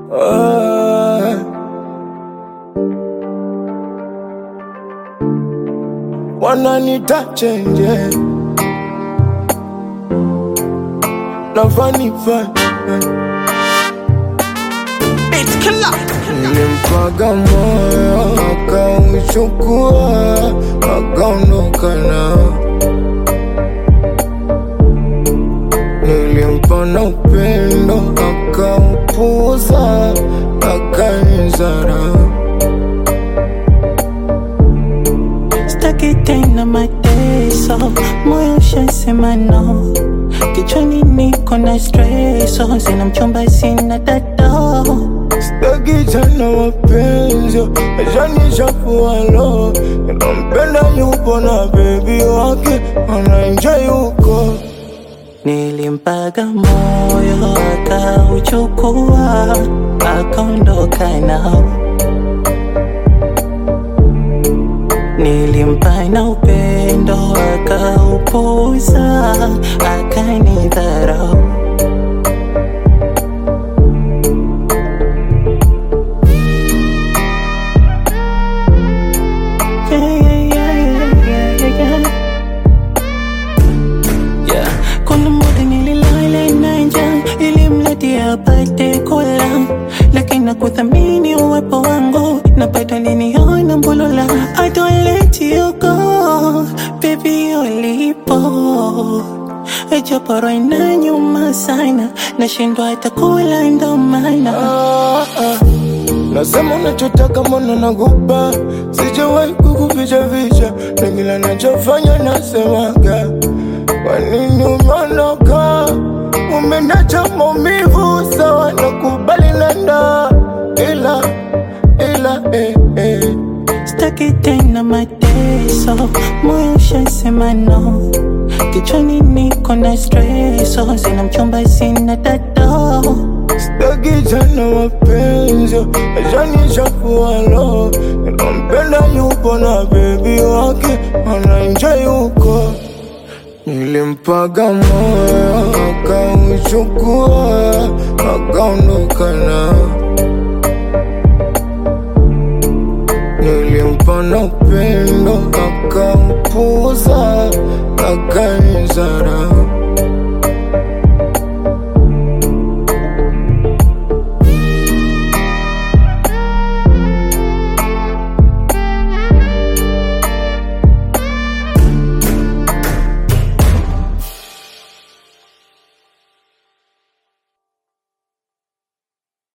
Ah. Wananita chenje nafanifa Nilimpaga moyo akauchukua akaondoka nao. Nilimpa na upendo akaupuza akanizarau. Staki tena mateso, moyo ushasema no. Kichwani niko na streso, sina mchumba, sina dado. Sitaki tena mapenzi yashanishafualo. Nampenda yupo na bebi wake anaenjoy huko. Nilimpaga moyo akauchukua, akaondoka nao. Nilimpa na upendo akaupuza, akanidharau. Yeah, yeah, yeah, yeah, yeah, yeah. Yeah. Kuna muda nililala na njaa ili mradi apate kula, lakini nakuthamini uwepo wangu, napata liniona mbulula. I don't let you go, baby, ulipo Japo ina nyuma sana, nashindwa hata kula ndo maana Ah, ah. Nasema unachotaka mbona nakupa, sijawahi kukuficha ficha, na kila nachofanya nasemaga. Kwa nini umeondoka? Umeniacha maumivu, sawa nakubali nenda, ila ila eh, eh. Staki tena mateso, moyo ushasema no. Kichwani niko na streso, sina mchumba, sina dado. Sitaki tena mapenzi yashanishafualo. Nampenda yupo na bebi wake anaenjoy huko. Nilimpaga moyo akauchukua akaondoka nao. Nilimpa na upendo akaupuza akanizarau.